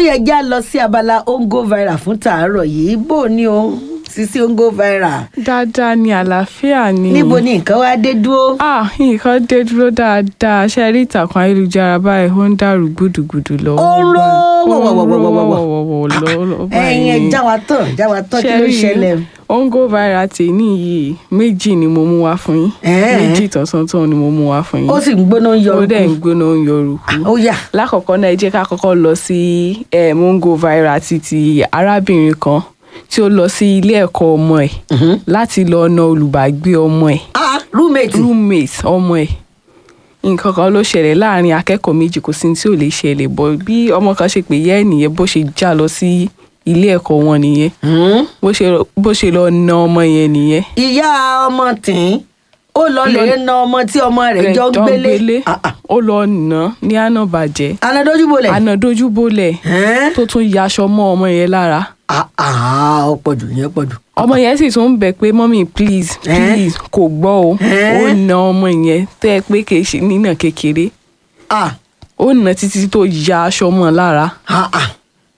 yẹ já lọ sí abala ongo viral fún tàárọ̀ yìí bó ni o sisi ongo viral dáadáa ni àlàáfíà ni. níbo ni nǹkan wá dé dúró. ah nǹkan dé dúró dáadáa ṣe rí ìtàkùn ayélujára báyìí ó ń dàrú gbùdùgbùdù lọ. ó ń ró wọ̀wọ̀wọ̀wọ̀wọ̀ wọ̀wọ̀wọ̀wọ̀ ẹ̀yin ẹ̀ já wa tán já wa tán kí ló ṣẹlẹ̀. ongo viral tèmi yìí méjì ni mo mú wá fún yín Ẹ̀ẹ́. méjì tọ̀sán-tán ni mo mú wá fún yín ó sì ń gbóná ń yọ ó dẹ̀ ń orúkú. gbóná ń yọrùkú. ó yà lákọ̀ọ́kọ́ náà ẹ jẹ́ ká kọ́kọ́ lọ sí eh, mongo viral ti ti arábìnrin kan tí ó lọ sí ilé ẹ̀kọ́ ọmọ ẹ̀ láti lọ na olùbágbé ọmọ ẹ̀ ah roommate roommate ọmọ ẹ̀ nǹkan kan ló ṣẹlẹ̀ láàrin akẹ́kọ̀ọ́ méjì kò sí ní tí ò lè ṣẹlẹ̀ bọ́ bí ọmọ kan ṣe pè yẹ́ nìyẹn bó ṣe já lọ sí ilé ẹ̀kọ́ wọn nìyẹn Hmm? bó ṣe bó ṣe lọ na ọmọ yẹn nìyẹn ìyá ọmọ tìǹ ó lọ lè na ọmọ tí ọmọ rẹ̀ jọ ń gbélé Ah, ah. ó lọ nà án ní àná bàjẹ́ anadójúbolẹ̀. àná dojúbolẹ̀ Ẹ́n? tó tún yaṣọ mọ́ ọmọ yẹn lára Ah, ah, ó pọ̀jù yẹn pọ̀jù. ọmọ yẹn sì tún ń bẹ̀ pé mọ́mí please Ẹ́n? please kò gbọ́ o Ẹ́n? ó na ọmọ yẹn tẹ́ ẹ pé kì í ṣe nínà kékeré Ah, ó nà títí tó ya aṣọ mọ́ lára ah, ah.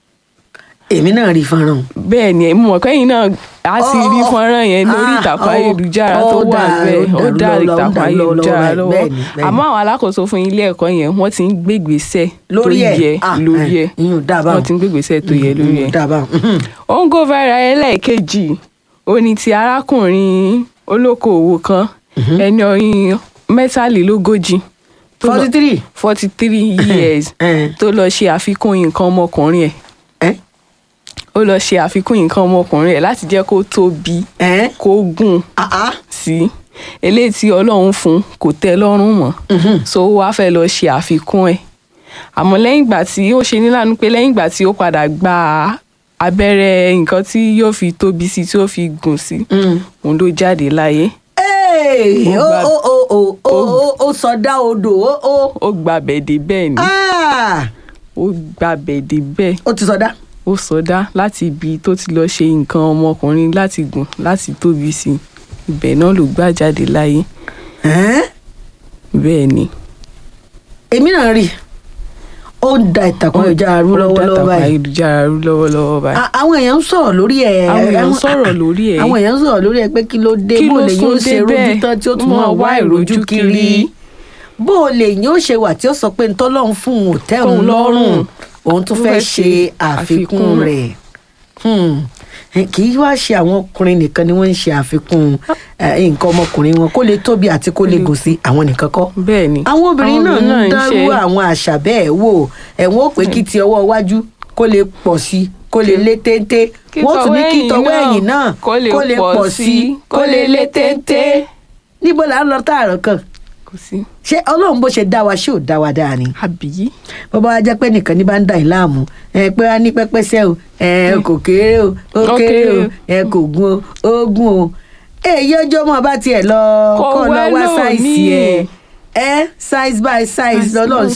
èmi náà rí fọ́nrán. bẹ́ẹ̀ ni mo mọ̀ kẹ́yìn náà á sì Ó, rí ó, fọ́nrán yẹn lórí ah, ìtàkùn ó, ayélujára ó tó wà dà- bẹ́ẹ̀ ó ó dá dàrú lọ́wọ́, ó ìtàkùn dàrú lọ́wọ́ ayélujára báyìí, lọ́wọ́ bẹ́ẹ̀ ni, bẹ́ẹ̀ ni. àmọ́ àwọn alákòóso fún ilé ẹ̀kọ́ yẹn wọ́n ti ń gbégbèsè tó Lórí ẹ̀? yẹ Ah, lórí eh, ẹ̀ ìyún dà báwọn. wọ́n ti ń gbégbèsè tó yẹ lórí ẹ̀ dábàá. ó ń go viral ẹlẹ́ẹ̀kejì ó ní ti arákùnrin olókoòwò kan ẹni ọyìn mẹ́tàlélógójì tó lọ- forty three. forty three years Eh. tó lọ ṣe àfikún nǹkan ọmọkùnrin ẹ̀ ẹ ó lọ ṣe àfikún nǹkan ọmọkùnrin ẹ̀ láti jẹ́ kó tóbi ẹ kó gùn ah ah. sí eléyìí tí ọlọ́run fún kò tẹ́ lọ́rùn mọ́ so ó wáá fẹ́ lọ ṣe àfikún ẹ̀ àmọ́ lẹ́yìn ìgbà tí ó ṣe níláàánú pé lẹ́yìn ìgbà tí ó padà gba abẹ́rẹ́ nǹkan tí yóò fi tóbi sí tí ó fi gùn sí òun ló jáde láyé Ee, Ó ó gba- ó ó ó ó ó ó sọdá odò ó ó. ó gba bẹ̀dẹ̀ bẹ́ẹ̀ ni Ah, ó gba bẹ̀dẹ̀ bẹ́ẹ̀ ó ti sọdá. ó sọdá láti ibi tó ti lọ ṣe nǹkan ọmọkùnrin láti gùn láti tóbi sí ibẹ̀ náà ló gbà jáde láyé Ẹ́n? bẹ́ẹ̀ ni. èmi náà rí i. ó ń da ìtàkùn ayélujára rú Ó lọ́wọ́lọ́wọ́ dátàkùn báyìí. ayélujára rú lọ́wọ́lọ́wọ́ báyìí. A- àwọn èèyàn ń sọ̀rọ̀ lórí ẹ̀. Àwọn èèyàn ń sọ̀rọ̀ lórí ẹ̀. àwọn èèyàn ń sọ̀rọ̀ lórí ẹ̀ pé kí ló dé Kí bó ló lè yóò sún ṣe dé rojú bẹ́ẹ̀? tán tí ó tún Wọ́n máa wá wá ìrojú ìrojú kiri. kiri. bó lè yóò ṣe wà tí ó sọ pé ntọ́lọ́run fún òun ò tẹ́ òun Tóun lọ́rùn lọ́rùn. òun tún Ó fẹ́ fẹ́ ṣe ṣe àfikún àfikún. rẹ̀. Hmm. Eh, kì í wá ṣe àwọn ọkùnrin nìkan ni wọ́n ń ṣe àfikún eh, nǹkan ọmọkùnrin wọn kó lè tóbi àti kó lè gùn sí àwọn nìkan kọ́ bẹ́ẹ̀ ni. àwọn obìnrin náà ń ń dárú ṣe- àwọn àṣà bẹ́ẹ̀ wò ẹ̀wọ̀n ó pé kí ti ọwọ́ iwájú kó lè pọ̀ sí kó lè lé téńté Kí wọ́n tún ní kí tọwọ́ tọwọ́ ẹ̀yìn ẹ̀yìn náà náà kó lè pọ̀ sí, kó lè lé téńté níbo là ń lọ tààrọ̀ kan kò sí. ṣé ọlọ́run bó ṣe dá wa ṣé ò dá wa dáa ni àbí bó bá wá jẹ́ pé nìkan ní bá ń dà yín láàmú ẹ pé wá ní pẹ́pẹ́sẹ́ o ẹ kò kéré o ó Ó kéré o kéré. ẹ kò gún o ó gún o èyí ọjọ́ mọ́ bá tiẹ̀ lọ Kò kọ́ lọ wẹ́ wá lónìí. sáìsì ẹ ẹ size by size Size lọ́lọ́ ló